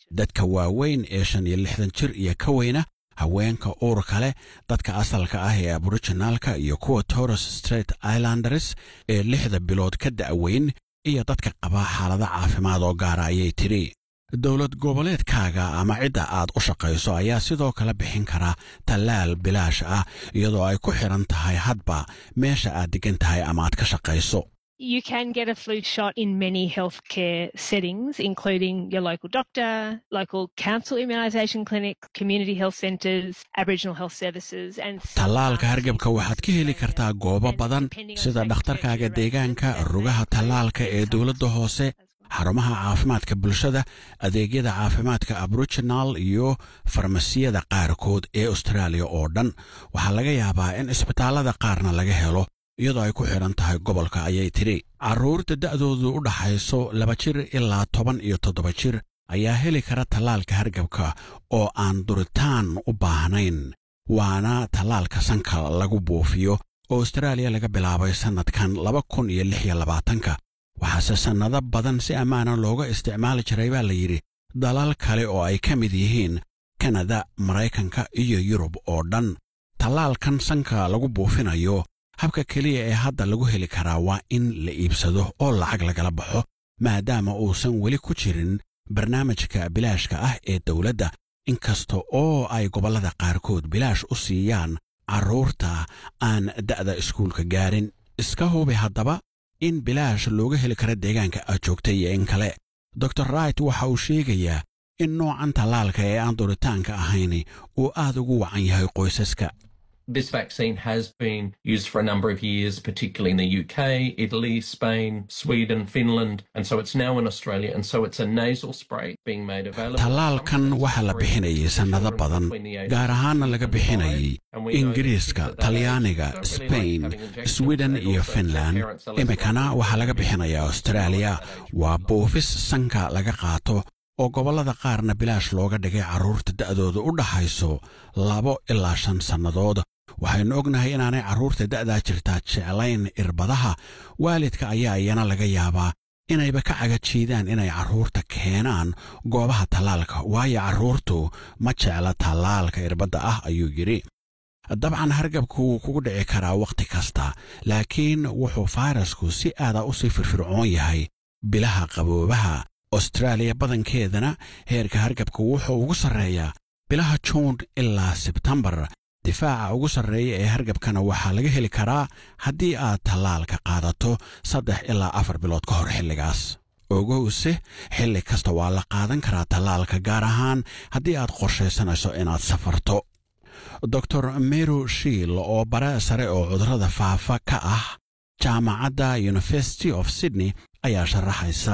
dadka waaweyn ee shan iyo lixdan jir iyo ka weyna haweenka uurka leh dadka asalka ah ee aboriginaalka iyo kuwa torres straight islanders ee lixda bilood ka da'weyn iyo dadka qaba xaalado caafimaad oo gaara ayay tidhi dowlad goboleedkaaga ama cidda aad u shaqayso ayaa sidoo kale bixin kara tallaal bilaash ah iyadoo ay ku xidhan tahay hadba meesha aad deggan tahay ama aad ka shaqayso You can get a flu shot in many healthcare settings, including your local doctor, local council immunisation clinic, community health centres, Aboriginal health services, and tallaalka hargabka waxaad ka heli kartaa goobo badan sida dhakhtarkaaga deegaanka rugaha tallaalka ee dowladda hoose xarumaha caafimaadka bulshada adeegyada caafimaadka aboriginal iyo farmasiyada qaarkood ee austraaliya oo dhan waxaa laga yaabaa in isbitaallada qaarna laga helo iyadoo ay ku xidhan tahay gobolka ayay tidhi carruurta da'doodu u dhaxayso laba jir ilaa toban iyo toddoba jir ayaa heli kara tallaalka hargabka oo aan duritaan u baahnayn waana tallaalka sanka lagu buufiyo oo austraaliya laga bilaabay sannadkan laba kun iyo lix iyo labaatanka waxaase sannado badan si ammaana looga isticmaali jiray baa la yidhi dalal kale oo ay ka mid yihiin kanada maraykanka iyo yurub oo dhan tallaalkan sanka lagu buufinayo habka keliya ee hadda lagu heli karaa waa in la iibsado oo lacag lagala baxo maadaama uusan weli ku jirin barnaamijka bilaashka ah ee dowladda inkasta oo ay gobollada qaarkood bilaash u siiyaan carruurta aan da'da iskuulka gaarin iska hubi haddaba in bilaash looga heli karo deegaanka aad joogta iyo in kale dor wright waxa uu sheegayaa in noocan tallaalka ee aan duritaanka ahayni uu aad ugu wacan yahay qoysaska This vaccine has been used for a number of years, particularly in the UK, Italy, Spain, Sweden, Finland, and so it's now in Australia. And so it's a nasal spray being made available. tallaalkan waxaa la bixinayay sannado badan gaar ahaanna laga bixinayay ingiriiska talyaaniga sbain sweden iyo finland iminkana waxaa laga bixinayaa austraaliya waa buufis sanka laga qaato oo gobollada qaarna bilaash looga dhigay carruurta da'dooda u dhaxayso labo ilaa shan sannadood waxaynu ognahay inaanay carruurta da'daa jirtaa jeclayn irbadaha waalidka ayaa iyana laga yaabaa inayba ka cagajiidaan inay carruurta keenaan goobaha tallaalka waayo carruurtu ma jecla tallaalka irbadda ah ayuu yidhi dabcan hargabku wuu kugu dhici karaa wakhti kasta laakiin wuxuu fayrasku si aada u sii firfircoon yahay bilaha qaboobaha austraaliya badankeedana heerka hargabka wuxuu ugu sarreeyaa bilaha juun ilaa sebtembar difaaca ugu sarreeya ee hargabkana waxaa laga heli karaa haddii aad tallaalka qaadato saddex ilaa afar bilood ka hor xilligaas ogowse xilli kasta waa la qaadan karaa tallaalka gaar ahaan haddii aad qorshaysanayso inaad safarto dor meru shiil oo bare sare oo cudurrada faafa ka ah jaamacadda university of sydney ayaa sharaxaysa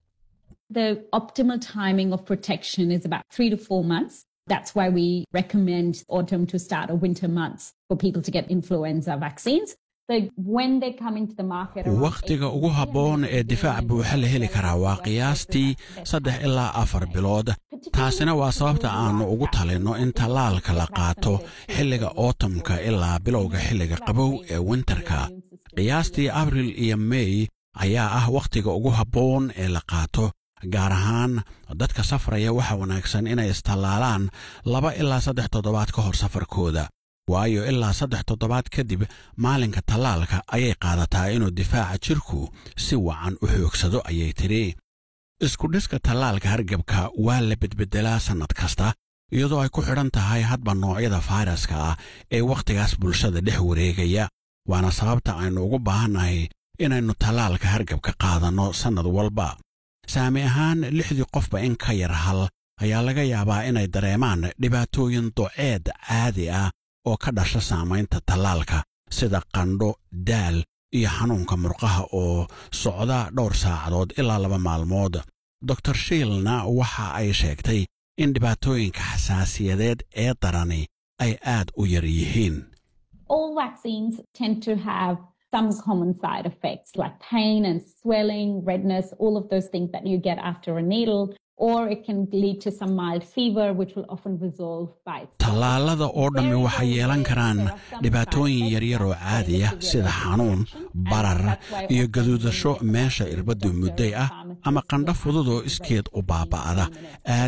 The optimal timing of protection is about three to four months. That's why we recommend autumn to start or winter months for people to get influenza vaccines. So when they come into the market, around wakhtiga ugu habboon ee difaac buuxa la heli karaa waa qiyaastii saddex ilaa afar bilood taasina waa sababta aannu ugu talinno in tallaalka la qaato xilliga ootamka ilaa bilowga xilliga qabow ee winterka qiyaastii abril iyo mey ayaa ah wakhtiga ugu habboon ee la qaato gaar ahaan dadka safraya waxa wanaagsan inay istallaalaan laba ilaa saddex toddobaad ka hor safarkooda waayo ilaa saddex toddobaad kadib maalinka tallaalka ayay qaadataa inuu difaaca jirku si wacan u xoogsado ayay tidhi iskudhiska tallaalka hargabka waa la bedbeddelaa sannad kasta iyadoo ay ku xidhan tahay hadba noocyada fayraska ah ee wakhtigaas bulshada dhex wareegaya waana sababta aynu ugu baahannahay inaynu tallaalka hargabka qaadanno sannad walba saami ahaan lixdii qofba in ka yar hal ayaa laga yaabaa inay dareemaan dhibaatooyin doceed caadi ah oo ka dhasha saamaynta tallaalka sida qandho daal iyo xanuunka murqaha oo socda dhowr saacadood ilaa laba maalmood dor shiilna waxa ay sheegtay in dhibaatooyinka xasaasiyadeed ee darani ay aad u yar yihiin all vaccines tend to have some common side effects like pain and swelling, redness, all of those things that you get after a needle. Or it can lead to some mild fever, which will often resolve by itself. tallaalada oo dhammi waxay yeelan karaan dhibaatooyin yaryar oo caadiya sida xanuun barar iyo gaduudasho meesha irbaddu mudday ah ama qandho fudud oo iskeed u baaba'ada